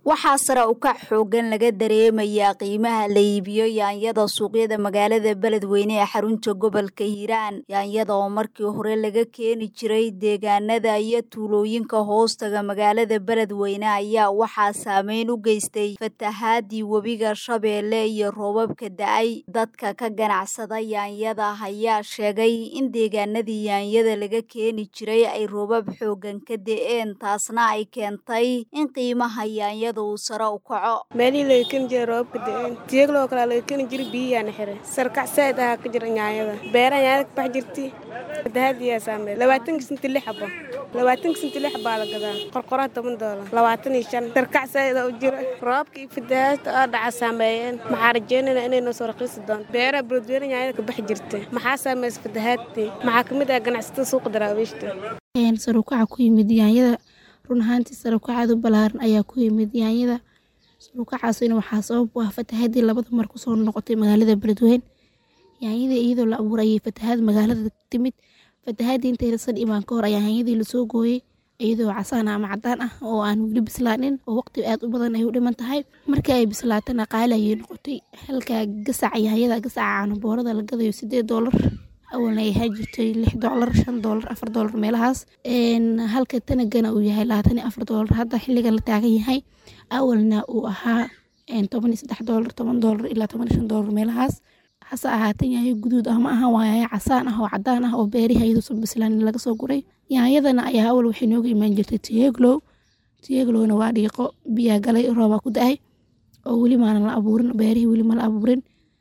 waxaa sare u kac xoogan laga dareemayaa qiimaha la iibiyo yaanyada suuqyada magaalada beledweyne ee xarunta gobolka hiiraan yaanyada oo markii hore laga keeni jiray deegaanada iyo tuulooyinka hoostaga magaalada beledweyne ayaa waxaa saameyn u geystay fatahaadii webiga shabeelle iyo roobabka da-ay dadka ka ganacsada yaanyada ayaa sheegay in deegaanadii yaanyada laga keeni jiray ay roobab xoogan ka da-een taasna ay keentay in qiimaha yaanyada meelihii laga keni jiray roobabka da-een tiyagloo kalea laga keni jiray biyiyaana xiray sarkac saa'id ahaa ka jira nyaanyada beeraha nyaanyada ka bax jirti fatahaadiyaa saameey labaatanka sinti lix xabo labaatanka sinti lix baa la gadaa qorqoraha toban doolar labaatan iyo shan sarkac saa'id aa u jira roobabka iyo fatahaadta oo dhaca saameeyeen maxaa rajeynayna inay noo soo raqiisi doonto beeraha buladweyne nyaanyada ka bax jirta maxaa saameeysa fatahaadtii maxaa kamid ah ganacsatada suuqa daraawiishta sarukaca ku yimid yaanyada run ahaantii sarukacaad u balaaran ayaa ku yimid yaanyada sarukacaasina waxaa sabab u ah fatahaadii labada mar kusoo noqotay magaalada beledweyne yaanyadii iyadoo la abuuray ayay fatahaad magaalada timid fatahaadii intaysan imaan ka hor ayaa yaanyadii lasoo gooyey iyadoo casaan ama cadaan ah oo aan weli bislaanin oo waqti aad u badan ay u dhiman tahay markii ay bislaatana qaali ayay noqotay halka gasaca yaanyada gasaca caanaboorada la gadayo sideed doolar awalna ay ahaan jirtay lix doolar shan doolar afar doolar meelahaas halka tanagana uu yahay labaatan iyo afar doolar hadda xilligan la taagan yahay awalna uu ahaa toban iyo saddex doolar toban doolar ilaa toban iyo shan doolar meelahaas hase ahaatan yaayo guduud ah ma aha waa yaayo casaan ah oo cadaan ah oo beerihi iyaduusan bislaanin laga soo guray yaanyadana ayaa awal waxay nooga imaan jirtay tiyeglow tiyeglowna waa dhiiqo biyaa galay roobaa ku da-ay oo weli maanan la abuurin beerihii weli ma la abuurin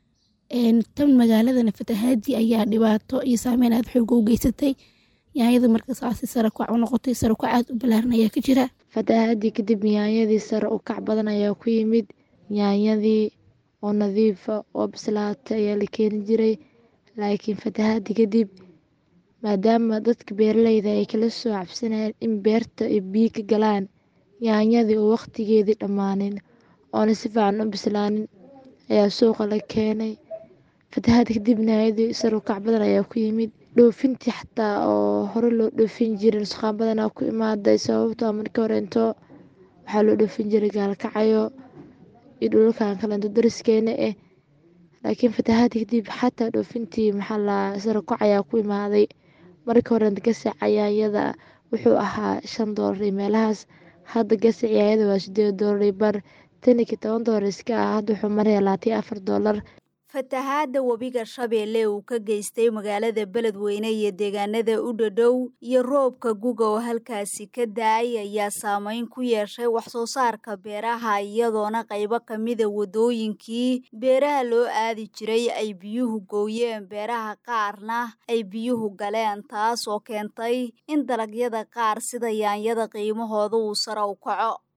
tan magaaladana fatahaadii ayaa dhibaato iyo saameyn aad xooga u geysatay yaanyada marka saasi sare kac u noqotay sare kac aad u balaaran ayaa ka jira fatahaadii kadib yaanyadii sare u kac badan ayaa ku yimid yaanyadii oo nadiifa oo bislaatay ayaa la keeni jiray laakiin fatahaadii kadib maadaama dadka beeraleyda ay kala soo cabsanayeen in beerta ay biyo ka galaan yaanyadii oo waqtigeedii dhammaanin oona si fiican u bislaanin ayaa suuqa la keenay fatahaad kadib naayadii sarukac badan ayaa ku yimid dhoofintii xataa oo hore loo dhoofin jirin suqaan badanaa ku imaaday sababtoo markii horeento waxaa loo dhoofin jiray gaalkacayo iyo dhulalkan kaleento dariskeena ah laakiin fatahaad kadib xataa dhoofintii maxaa la sarukac ayaa ku imaaday markii horeento gasac yaanyada wuxuu ahaa shan doolar iyo meelahaas hadda gasac yaanyada waa sideed doolar iyo bar tanikii toban doolar iska ah hadda wuxuu maraya labaatan iyo afar doolar fatahaadda webiga shabeelle uu ka geystay magaalada beledweyne iyo deegaanada u dhadhow iyo roobka guga oo halkaasi ka da-ay ayaa saameyn ku yeeshay waxsoo saarka beeraha iyadoona qaybo kamida wadooyinkii beeraha loo aadi jiray ay biyuhu gooyeen beeraha qaarna ay biyuhu galeen taas oo keentay in dalagyada qaar sida yaanyada qiimahooda uu sare u kaco